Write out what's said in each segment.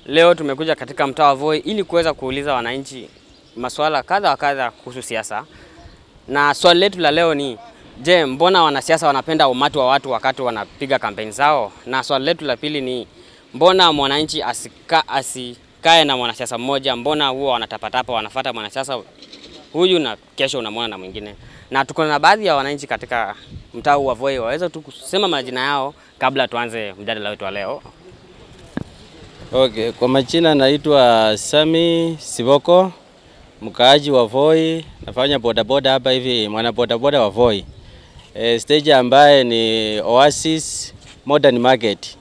Leo tumekuja katika mtaa wa Voi ili kuweza kuuliza wananchi masuala kadha wa kadha kuhusu siasa, na swali letu la leo ni je, mbona wanasiasa wanapenda umati wa watu wakati wanapiga kampeni zao? Na swali letu la pili ni mbona mwananchi asika, asikae na mwanasiasa mmoja? Mbona huwa wanatapatapa wanafata mwanasiasa huyu na kesho unamwona na mwingine? Na tuko na baadhi ya wananchi katika mtaa huu wa Voi, waweza tu kusema majina yao kabla tuanze mjadala wetu wa leo. Okay, kwa majina naitwa Sami Siboko, mkaaji wa Voi, nafanya bodaboda hapa hivi, mwana bodaboda wa Voi. E, stage ambaye ni Oasis Modern Market.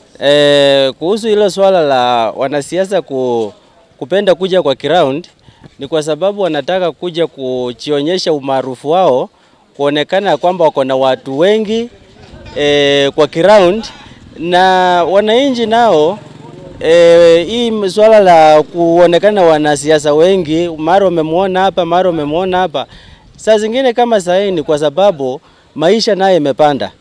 E, kuhusu hilo swala la wanasiasa ku, kupenda kuja kwa ground ni kwa sababu wanataka kuja kujionyesha umaarufu wao, kuonekana kwamba wako na watu wengi e, kwa ground na wananchi nao E, hii swala la kuonekana wanasiasa wengi, mara umemwona hapa, mara umemwona hapa. Saa zingine kama sahii ni kwa sababu maisha naye imepanda.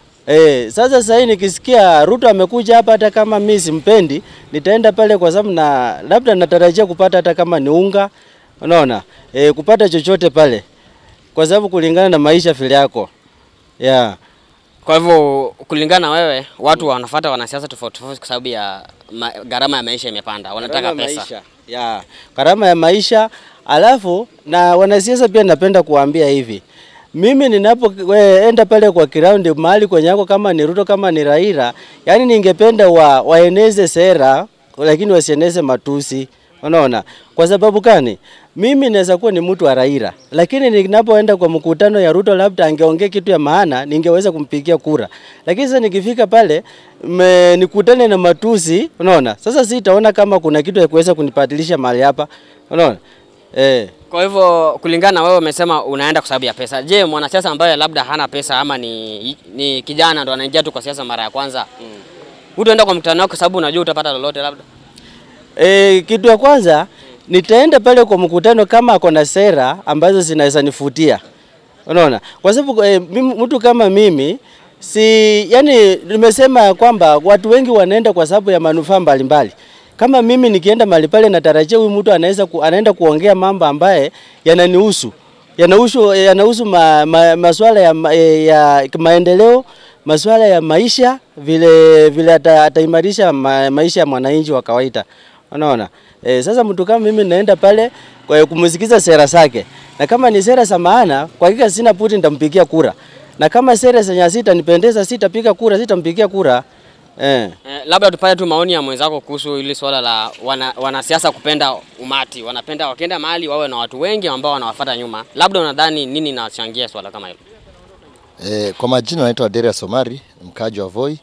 E, sasa sahii nikisikia Ruto amekuja hapa, hata kama mimi simpendi, nitaenda pale kwa sababu na labda natarajia kupata hata kama ni unga, unaona e, kupata chochote pale, kwa sababu kulingana na maisha vile yako yeah. Kwa hivyo kulingana na wewe, watu wanafuata wanasiasa tofauti tofauti kwa sababu ya ma, gharama ya maisha imepanda, wanataka Gharama ya pesa. maisha. Ya, gharama ya maisha. Alafu na wanasiasa pia napenda kuambia hivi. Mimi ninapoenda pale kwa ground mahali kwenye yako kama ni Ruto kama ni Raila, yani ningependa wa, waeneze sera lakini wasieneze matusi. Unaona? Kwa sababu gani? Mimi naweza kuwa ni mtu wa Raila, lakini ninapoenda kwa mkutano ya Ruto labda angeongea kitu ya maana, ningeweza kumpigia kura. Lakini sasa nikifika pale me, nikutane na matusi, unaona? Sasa sitaona kama kuna kitu ya kuweza kunibadilisha mahali hapa. Unaona? Eh. Kwa hivyo kulingana na wewe, umesema unaenda kwa sababu ya pesa. Je, mwanasiasa ambaye labda hana pesa ama ni, ni kijana ndo anaingia tu kwa siasa mara ya kwanza mm. utaenda kwa mkutano wako kwa sababu unajua utapata lolote labda? E, kitu ya kwanza nitaenda pale kwa mkutano kama ako na sera ambazo zinaweza nifutia. Unaona? Kwa sababu e, mtu kama mimi si yani nimesema ya kwamba watu wengi wanaenda kwa sababu ya manufaa mbalimbali. Kama mimi nikienda mahali pale natarajia huyu mtu anaweza ku, anaenda kuongea mambo ambaye yananihusu. Yanahusu yanahusu ma, ma, masuala ya, ma- ya maendeleo, masuala ya maisha vile vile ata- ataimarisha ma, maisha ya mwananchi wa kawaida. Unaona? E, sasa mtu kama mimi naenda pale kwa kumsikiza sera zake. Na kama ni sera za maana, kwa hakika sina puti nitampigia kura. Na kama sera zenye sitanipendeza sitapiga kura, sitampigia kura. Eh. Eh, labda tupate tu maoni ya mwenzako kuhusu hili swala la wana, wanasiasa kupenda umati, wanapenda wakienda mahali wawe na watu wengi ambao wanawafuata nyuma. Labda unadhani nini inachangia swala kama hilo? E, kwa majina naitwa Deria Somari, mkaaji wa Voi.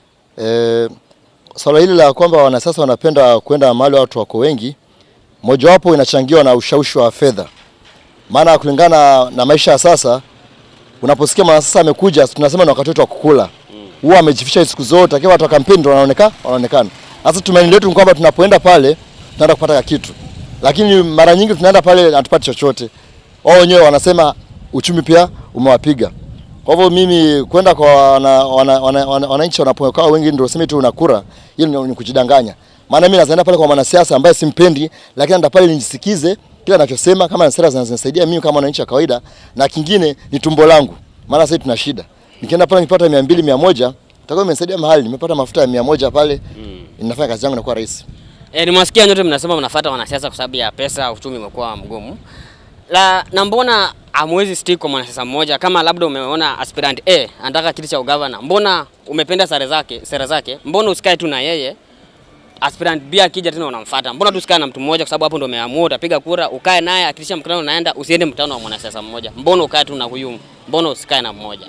E, swala hili la kwamba wanasiasa wanapenda kwenda mahali watu wako wengi, mojawapo inachangiwa na ushawishi wa fedha. Maana kulingana na maisha ya sasa, unaposikia mwanasiasa amekuja, tunasema ni wakati wetu wa kukula. Huwa amejificha siku zote, akiwa watu wa kampeni ndio wanaonekana wanaonekana. Sasa tumaini letu ni kwamba tunapoenda pale tunaenda kupata kitu, lakini mara nyingi tunaenda pale hatupati chochote. Wao wenyewe wanasema uchumi pia umewapiga. Kwa hivyo mimi kwenda kwa wananchi wana, wana, wana, wananchi wanapokaa wengi ndio sema tu unakura, hiyo ni, ni kujidanganya. Maana mimi nazaenda pale kwa mwanasiasa ambaye simpendi, lakini naenda pale nisikize kile anachosema, kama sera zinazonisaidia mimi kama mwananchi wa kawaida, na kingine ni tumbo langu, maana sasa tuna shida. Nikienda pale nipata 200 100 itakuwa imenisaidia mahali, nimepata mafuta ya 100 pale, inafanya kazi yangu inakuwa rahisi. E, nimewasikia nyote mnasema mnafuata wanasiasa kwa sababu ya pesa, uchumi umekuwa mgumu. La, na mbona hamwezi stick kwa mwanasiasa mmoja kama labda umeona aspirant A anataka kiti cha ugavana, mbona umependa sare zake, sera zake, mbona usikae tu na yeye? Aspirant B akija tena unamfuata. Mbona tu usikae na mtu mmoja kwa sababu hapo ndio umeamua utapiga kura, ukae naye akitisha mkutano unaenda, usiende mkutano wa mwanasiasa mmoja. Mbona ukae tu na huyu? Mbona usikae na mmoja?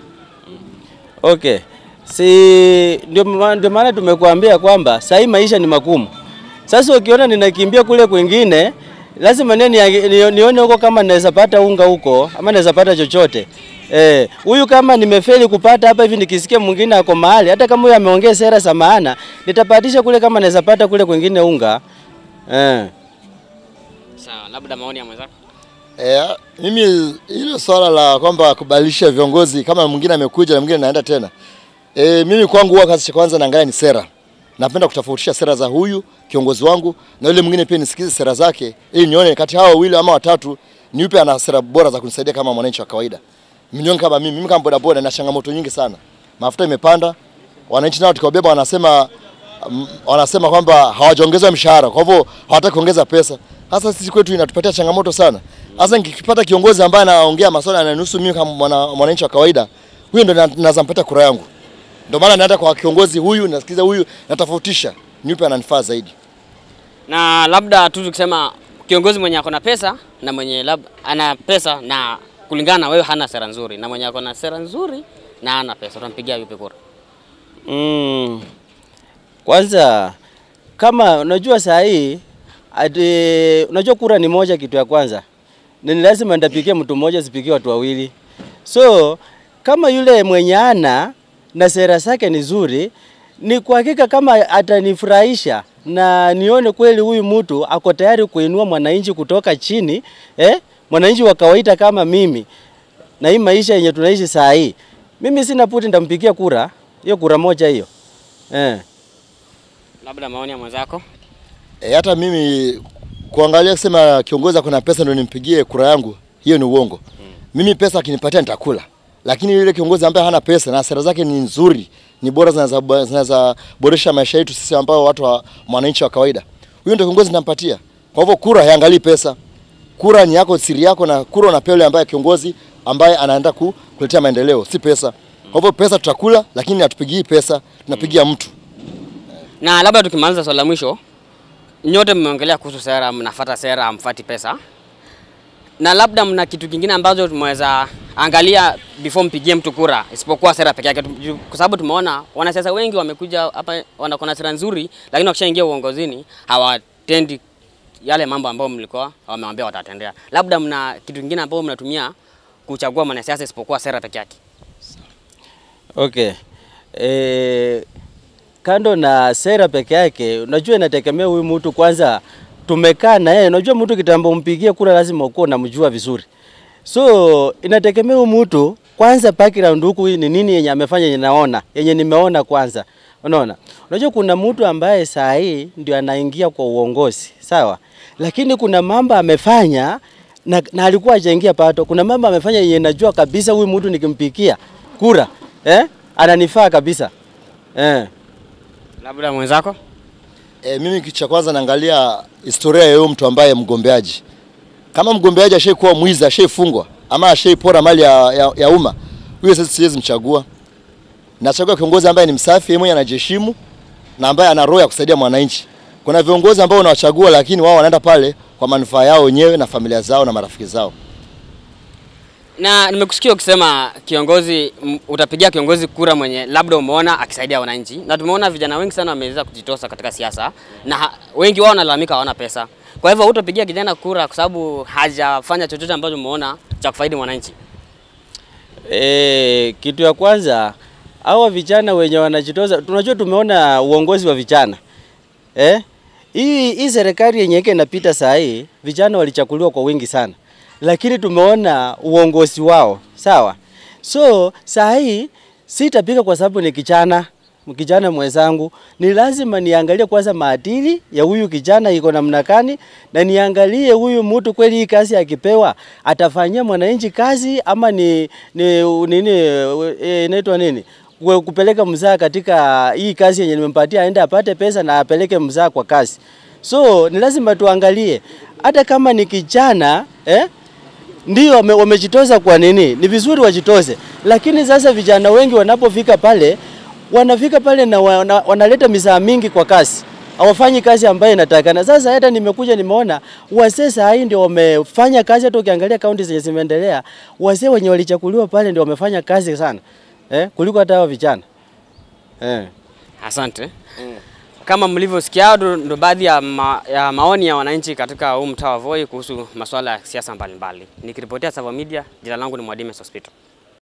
Okay. Si ndio ma- ndio maana tumekuambia kwamba saa hii maisha ni magumu. Sasa ukiona ninakimbia kule kwingine, lazima ni, ni, nione huko kama naweza pata unga huko ama naweza pata chochote. Eh, huyu kama nimefeli kupata hapa hivi nikisikia mwingine ako mahali, hata kama huyu ameongea sera za maana, nitapatisha kule kama naweza pata kule kwingine unga. Eh. Sawa, labda maoni ya mwenzako. Eh, mimi hilo swala la kwamba kubadilisha viongozi kama mwingine amekuja na mwingine naenda tena. Eh, mimi kwangu huwa kazi cha kwanza naangalia ni sera. napenda kutofautisha sera za huyu kiongozi wangu na yule mwingine, pia nisikize sera zake, ili nione kati hao wawili ama watatu ni yupi ana sera bora za kunisaidia kama mwananchi wa kawaida. Milioni kama mimi, mimi kama bodaboda na changamoto nyingi sana, mafuta imepanda, wananchi nao tukiwabeba wanasema mm, wanasema kwamba hawajaongezwa mshahara, kwa hivyo hawataki kuongeza pesa. Sasa sisi kwetu inatupatia changamoto sana. Sasa nikipata kiongozi ambaye anaongea masuala yananihusu mimi kama mwana- mwananchi wa kawaida, huyo ndo na- naweza mpatia kura yangu. Ndio maana naenda kwa kiongozi huyu, nasikiza huyu, natofautisha ni yupi ananifaa zaidi. Na labda tu tukisema kiongozi mwenye ako na pesa na mwenye lab, ana pesa na kulingana na wewe hana sera nzuri, na mwenye ako na sera nzuri na hana pesa, utampigia yupi kura? Mm. Kwanza kama unajua saa hii ati unajua kura ni moja, kitu ya kwanza ni ni lazima nitapigia mtu mmoja, sipigie watu wawili. So kama yule mwenye ana na sera zake ni nzuri, ni kwa hakika kama atanifurahisha na nione kweli huyu mtu ako tayari kuinua mwananchi kutoka chini eh, mwananchi wa kawaida kama mimi na hii maisha yenye tunaishi saa hii, mimi sina puti, nitampigia kura hiyo, kura moja hiyo eh. Labda maoni ya mwenzako. E, hata mimi kuangalia kusema kiongozi ako na pesa ndio nimpigie kura yangu, hiyo ni uongo. Mimi pesa akinipatia nitakula, lakini yule kiongozi ambaye hana pesa na sera zake ni nzuri, ni bora, zinaweza zinaweza boresha maisha yetu sisi ambao watu wa mwananchi wa kawaida, huyo ndio kiongozi nitampatia. Kwa hivyo kura haiangalii pesa, kura ni yako, siri yako, na kura unapewa yule ambaye kiongozi ambaye anaenda ku- kuletea maendeleo, si pesa. Kwa hivyo pesa tutakula, lakini hatupigii pesa, tunapigia mtu. Na labda tukimaliza swali la mwisho, nyote mmeongelea kuhusu sera, mnafuata sera, hamfuati pesa, na labda mna kitu kingine ambacho tumeweza angalia before mpigie mtu kura isipokuwa sera peke yake, Tu- kwa sababu tumeona wanasiasa wengi wamekuja hapa wanakuwa na sera nzuri, lakini wakishaingia uongozini hawatendi yale mambo ambayo mlikuwa wamewaambia watatendea. Labda mna kitu kingine ambacho mnatumia kuchagua mwanasiasa isipokuwa sera peke yake. Okay. E, kando na sera peke yake, unajua inategemea huyu mtu kwanza, tumekaa na yeye. Unajua mtu kitambo umpigie kura lazima ukuwa unamjua vizuri, so inategemea huyu mtu kwanza, background huku ni nini yenye amefanya yenye naona yenye nimeona kwanza. Unaona, unajua kuna mtu ambaye saa hii ndio anaingia kwa uongozi sawa, lakini kuna mambo amefanya na, na alikuwa hajaingia pato. Kuna mambo amefanya yenye najua kabisa huyu mtu nikimpigia kura eh, ananifaa kabisa eh. Labda mwenzako E, mimi kitu cha kwanza naangalia historia ya huyo mtu ambaye mgombeaji. Kama mgombeaji ashaikuwa mwizi, ashaifungwa ama ashaipora mali ya, ya, ya umma, huyo sasa siwezi mchagua. Nachagua kiongozi ambaye ni msafi, yeye mwenyewe anajiheshimu na ambaye ana roho ya kusaidia mwananchi. Kuna viongozi ambao unawachagua lakini wao wanaenda pale kwa manufaa yao wenyewe na familia zao na marafiki zao. Na nimekusikia ukisema kiongozi m- utapigia kiongozi kura mwenye labda umeona akisaidia wananchi, na tumeona vijana wengi sana wameweza kujitosa katika siasa na ha- wengi wao wanalalamika hawana pesa. Kwa hivyo hutapigia kijana kura kwa sababu hajafanya chochote ambacho umeona cha kufaidi mwananchi. E, kitu ya kwanza hawa vijana wenye wanajitoza, tunajua tumeona uongozi wa vijana eh? Hii hii serikali yenye ike inapita saa hii vijana walichakuliwa kwa wingi sana, lakini tumeona uongozi wao sawa. So saa hii sitapiga kwa sababu ni kijana kijana mwenzangu, ni lazima niangalie kwanza maadili ya huyu kijana iko namna gani, na niangalie huyu mtu kweli hii kazi akipewa atafanyia mwananchi kazi ama ni, ni nini eh, inaitwa nini Kwe- kupeleka mzaa katika hii kazi yenye nimempatia, aende apate pesa na apeleke mzaa kwa kazi. So ni lazima tuangalie hata kama ni kijana eh, ndio wame, wamejitoza kwa nini? Ni vizuri wajitoze, lakini sasa vijana wengi wanapofika pale wanafika pale na wana, wanaleta misaa mingi kwa kazi, hawafanyi kazi ambayo inatakana. Sasa hata nimekuja nimeona wazee saa hii ndio wamefanya kazi, hata ukiangalia kaunti zenye zimeendelea, wazee wenye walichakuliwa pale ndio wamefanya kazi sana eh, kuliko hata hao vijana eh. Asante. Kama mlivyosikia ndo ndo baadhi ya, ma, ya maoni ya wananchi katika huu mtaa wa Voi kuhusu masuala ya siasa mbalimbali. Nikiripotia Savo Media, jina langu ni Mwadime Sospito.